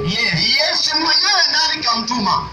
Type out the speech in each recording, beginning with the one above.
Yesu mwenyewe nani kamtuma?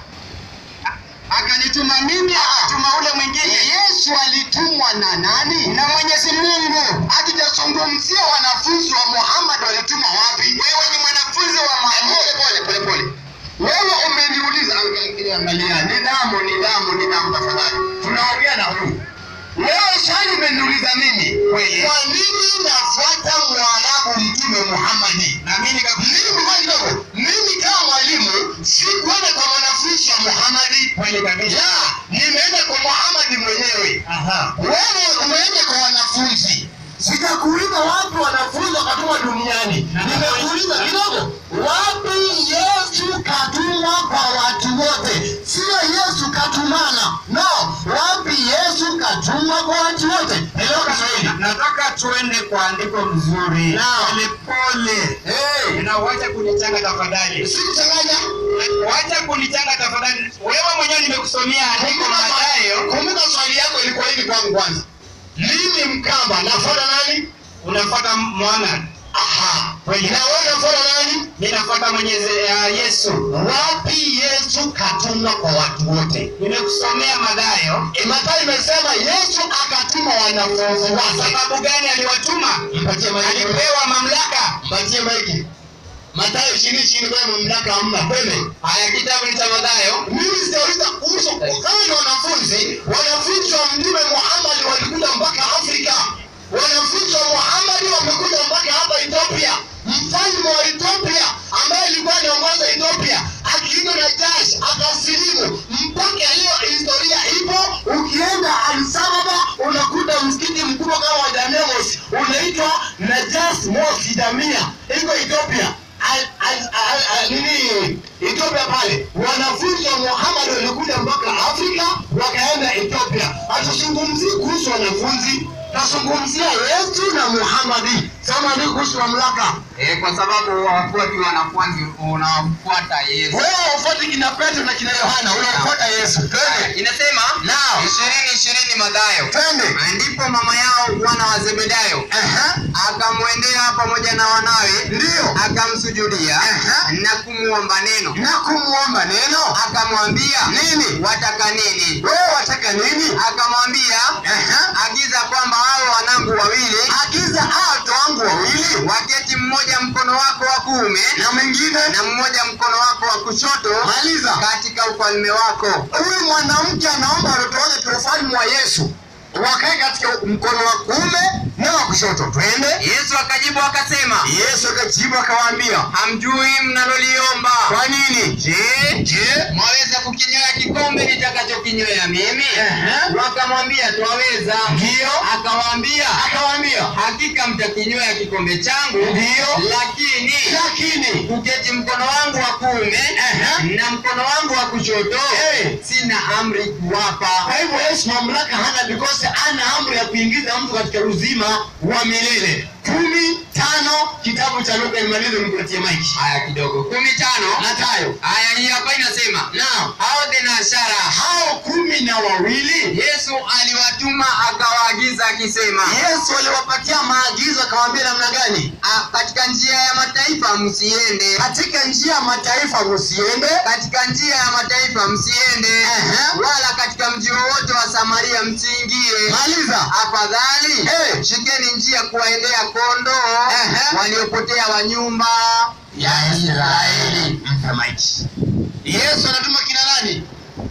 Akanituma mimi, akatuma ule mwingine. Yesu alitumwa na nani? Na Mwenyezi Mungu. Hatujazungumzia wanafunzi wa Muhammad walitumwa wapi. Wewe ni mwanafunzi wa Muhammad. Pole pole pole pole. Wewe umeniuliza, angalia, angalia, nidhamu, nidhamu, nidhamu, tafadhali. Tunaongea na huyu. Wewe swali umeniuliza mimi, Kweli. kwa nini nafuata Mwarabu Mtume Muhammadi? Na mimi nikakuuliza Mimi kwa kidogo, mimi kama mwalimu sikuenda kwa mwanafunzi wa Muhammadi. kweli kabisa. La, nimeenda kwa Muhammadi mwenyewe. Aha. Wewe umeenda kwa wanafunzi. Sitakuuliza wapi wanafunzi wakatumwa duniani. Nimekuuliza kidogo, wapi Yesu katumwa kwa watu wote? Sio Yesu katumana. No, wapi Yesu katumwa kwa watu wote? Elewa Kiswahili. Nataka tuende kwa andiko mzuri. Naam. Pole pole. Hey, Na uache kunichanga tafadhali. sikuchanganya. Wacha kunichanga tafadhali. Wewe mwenyewe nimekusomea andiko Mathayo. Kumbuka swali yako ilikuwa hivi kwangu kwanza. Mimi Mkamba nafuata nani? Unafuata Muhammad. Aha. Kweli. Na wewe unafuata nani? Mimi nafuata Mwenyezi uh, Yesu. Wapi Yesu katumwa kwa watu wote? Nimekusomea Mathayo. E, Mathayo imesema Yesu akatuma wanafunzi Kwa wake. sababu gani aliwatuma? Mpatie maiki. Alipewa mamlaka. Mpatie maiki. Mathayo ishirini ishirini kwa mamlaka hamna. Kweme. Haya, kitabu ni cha Mathayo. Mimi sitauliza kuhusu kama ni wanafunzi. Wanafunzi wa Mtume Muhammad walikuja mpaka Afrika. Wanafunzi wa Muhammad wamekuja mpaka hapa Ethiopia. Mfalme wa Ethiopia ambaye alikuwa anaongoza Ethiopia akiitwa Najash akasilimu. Mpaka leo historia ipo. Ukienda Addis Ababa unakuta msikiti mkubwa kama wa Damascus unaitwa Najash Mosque Jamia, iko Ethiopia. Al- al- al- al- nini Ethiopia pale, wanafunzi wa Muhammad walikuja mpaka Afrika wakaenda Ethiopia. Hatuzungumzii kuhusu wanafunzi, nazungumzia Yesu na Muhammadi. Sema ndio kuhusu mamlaka. Eh, kwa sababu wafuati wanafunzi unamfuata Yesu. Wewe ufuate kina Petro na kina Yohana, unamfuata Yesu. Twende. Inasema Naam. ishirini ishirini Mathayo. Twende. Na ndipo mama yao wana wa Zebedayo Aha. akamwendea pamoja na wanawe, Ndio. akamsujudia Aha. na kumwomba neno. Na kumwomba neno. Akamwambia, Nini? wataka nini? Wewe wataka nini? Akamwambia, Aha. agiza kwamba hao wanangu wawili Agiza hao watu wangu wawili waketi mmoja mkono wako wa kuume na mwingine na mmoja mkono wako wa kushoto maliza. katika ufalme wako. Huyu mwanamke anaomba watoto wake profani mwa Yesu wakae katika mkono wa kuume na wa kushoto. Twende. Yesu akajibu akasema, Yesu akajibu akawaambia, hamjui mnaloliomba. kwa nini? Je, Je, mwaweza kukinywea kikombe nitakachokinywea mimi? Ehe. Wakamwambia twaweza. Ndio. Akawaambia, akawaambia hakika mtakinywea kikombe changu, Ndio. lakini lakini kuketi mkono wangu wa kuume Ehe. na mkono wangu wa kushoto Eh. sina amri kuwapa. kwa hivyo Yesu mamlaka hana because ana amri ya kuingiza mtu katika uzima wa milele. kumi tano kitabu cha Luka, imalize nipatie maiki. Haya kidogo, kumi tano. Matayo. Haya, hii hapa inasema Naam. hao thenashara Hao kumi na wawili Yesu aliwatuma akawaagiza akisema, Yesu aliwapatia maagizo akawaambia namna gani? "Ah, katika njia ya mataifa msiende, Katika njia ya mataifa msiende, katika njia ya mataifa msiende, Ehe. wala katika mji wowote wa Samaria msiingie. maliza. Afadhali Eh. shikeni njia kuwaendea kondoo Ehe. waliopotea wa nyumba ya Israeli. Mpe maiki. Yesu anatuma kina nani?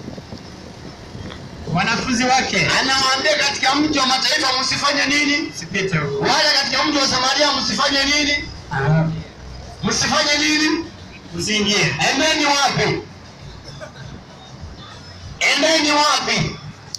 Wanafunzi wake. Anawaambia katika mji wa mataifa msifanye nini? Sipite huko. Wala katika mji wa Samaria msifanye nini? Ah, Msifanye nini? Usiingie. Endeni wapi? Endeni wapi?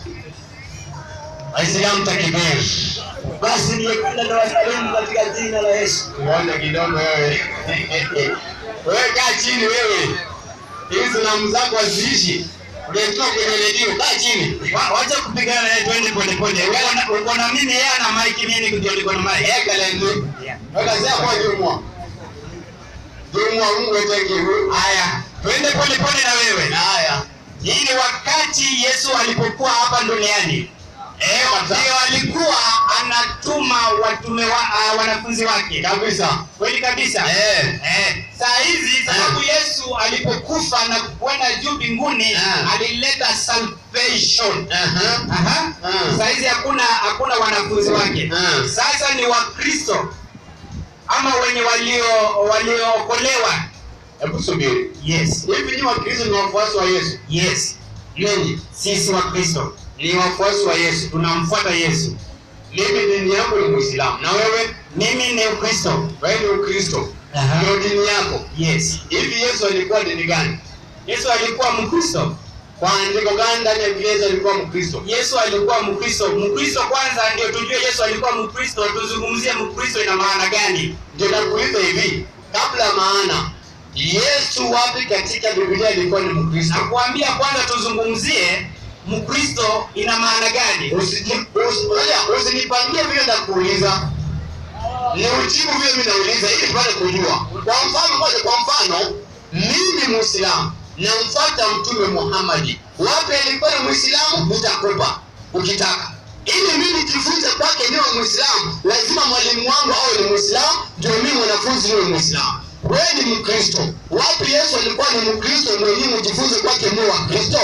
Waislamu takibiri. Basi ningependa niwasalimu katika jina la Yesu. Ngoja kidogo wewe. Wewe kaa chini wewe. Hizi salamu zako haziishi. Unatoka kwenye redio, kaa chini. Wa- Wacha kupigana naye twende pole pole. Uko na- Uko na mimi yeye ana maiki mimi ndio niko na maiki. Eka lenzi. Weka zia kwa jumwa. Jumwa Mungu atangiru. Haya, twende pole pole na wewe. Haya. Hii ni wakati Yesu alipokuwa hapa duniani. Eh, ndio alikuwa anatuma watume wa, uh, wanafunzi wake. Kabisa. Kweli kabisa. Eh. Eh, saa hizi sababu Yesu yesu alipokufa na kwenda juu mbinguni Ah. alileta salvation Aha. Aha. Ah. Saizi hakuna hakuna wanafunzi wake. Ah. Sasa ni Wakristo ama wenye walio waliookolewa. Hebu subiri. Yes. Hivi ni Wakristo ni wafuasi wa Yesu? Yes. Ninyi Sisi Wakristo ni wafuasi wa Yesu. tunamfuata Yesu. Mimi dini yangu ni Muislamu. Na wewe? Mimi ni Ukristo. Wewe ni Ukristo. Aha. Ndio dini yako. Yes. Hivi Yesu alikuwa dini gani? Yesu alikuwa Mkristo. Kwa andiko gani ndani ya Biblia Yesu alikuwa Mkristo? Yesu alikuwa Mkristo. Mkristo kwanza ndio tujue Yesu alikuwa Mkristo. Tuzungumzie Mkristo ina maana gani? Ndio nakuuliza hivi, kabla ya maana Yesu wapi katika Biblia alikuwa ni Mkristo? Nakuambia kwanza tuzungumzie Mkristo ina maana gani? Usiji- usi- ngoja, Usinipangie vile nakuuliza, ni ujibu vile mimi nauliza ili tupate kujua. Kwa mfano moja, kwa mfano mimi Muislamu namfuata Mtume Muhammadi, wapi alikuwa ni Muislamu? Nitakupa ukitaka ili mimi nijifunze kwake niwe Muislamu, lazima mwalimu wangu awe ni Muislamu, ndio mimi mwanafunzi niwe Muislamu. Wewe ni Mkristo, wapi Yesu alikuwa ni Mkristo, ndio mimi nijifunze kwake niwe Wakristo?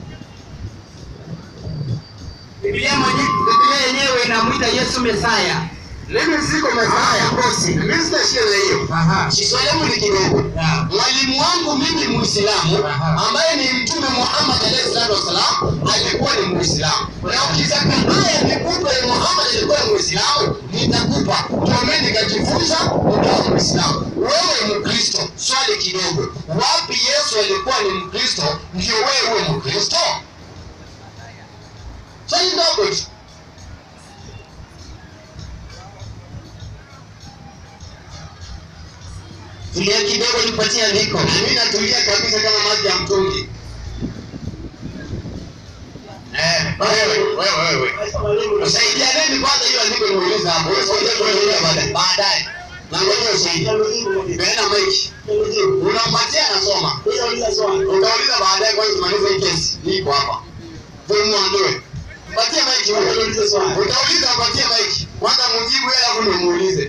Biblia mwenyewe Biblia yenyewe inamwita Yesu Mesaya. Mimi siko Mesaya. Mimi sina shida na hiyo. Aha. Swali langu ni kidogo. Yeah. Mwalimu wangu mimi Muislamu Aha. ambaye ni Mtume Muhammad alayhi salatu wasalam alikuwa ni Muislamu. Na ukitaka haya nikupe Muhammad alikuwa ni Muislamu, nitakupa. Ndio mimi nikajifunza nikawa Muislamu. Wewe Mkristo, swali kidogo. Wapi Yesu alikuwa ni Mkristo ndio wewe uwe Mkristo? Swali ndogo tu. Tulia kidogo nipatie andiko. Na mimi natulia kabisa kama maji ya mtungi. Eh, wewe wewe wewe. Usaidianeni kwanza hiyo andiko niuliza hapo. Wewe sio kuuliza baadaye. Baadaye. Na ngoja usaidie. Peana maiki. Unampatia anasoma. Utauliza baadaye kwanza tumalize hii kesi. Niko hapa. Wewe muondoe. Mpatie maiki wewe. Utauliza mpatie maiki. Kwanza mjibu yeye alafu ndio muulize.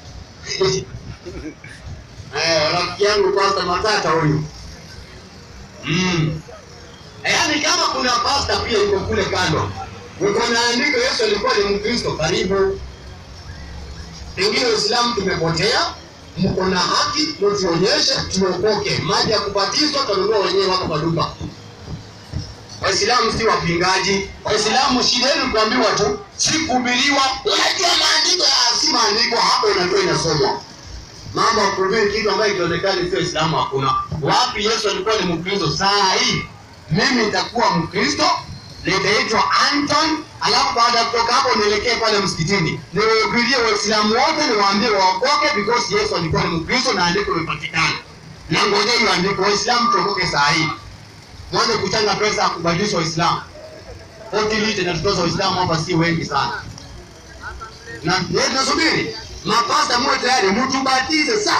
Eh, rafiki yangu kwanza matata huyu. Mm. Eh, Yaani kama kuna pasta pia yuko kule kando. Uko na andiko Yesu alikuwa ni Mkristo karibu. Pengine Uislamu tumepotea, mko na haki, mtuonyeshe tuokoke. Maji ya kubatizwa tununua wenyewe wako kwa duka. Waislamu si wapingaji. Waislamu shida yenu kuambiwa tu, si kuhubiriwa. Unajua maandiko ya si maandiko hapo unajua inasomwa mambo ya kuhubiri kitu ambayo ikionekana sio Islamu hakuna. Wapi Yesu alikuwa ni Mkristo? Saa hii mimi nitakuwa Mkristo, nitaitwa Anton, alafu baada ya kutoka hapo nielekee pale msikitini niwahubirie Waislamu wote, niwaambie waokoke because Yesu alikuwa ni Mkristo na andiko limepatikana. Na ngoja hiyo andiko, Waislamu tuokoke saa hii, mwanze kuchanga pesa ya kubadilisha Waislamu otilite na tutoza Waislamu hapa si wengi sana na tunasubiri mapasta muwe tayari mtubatize sasa.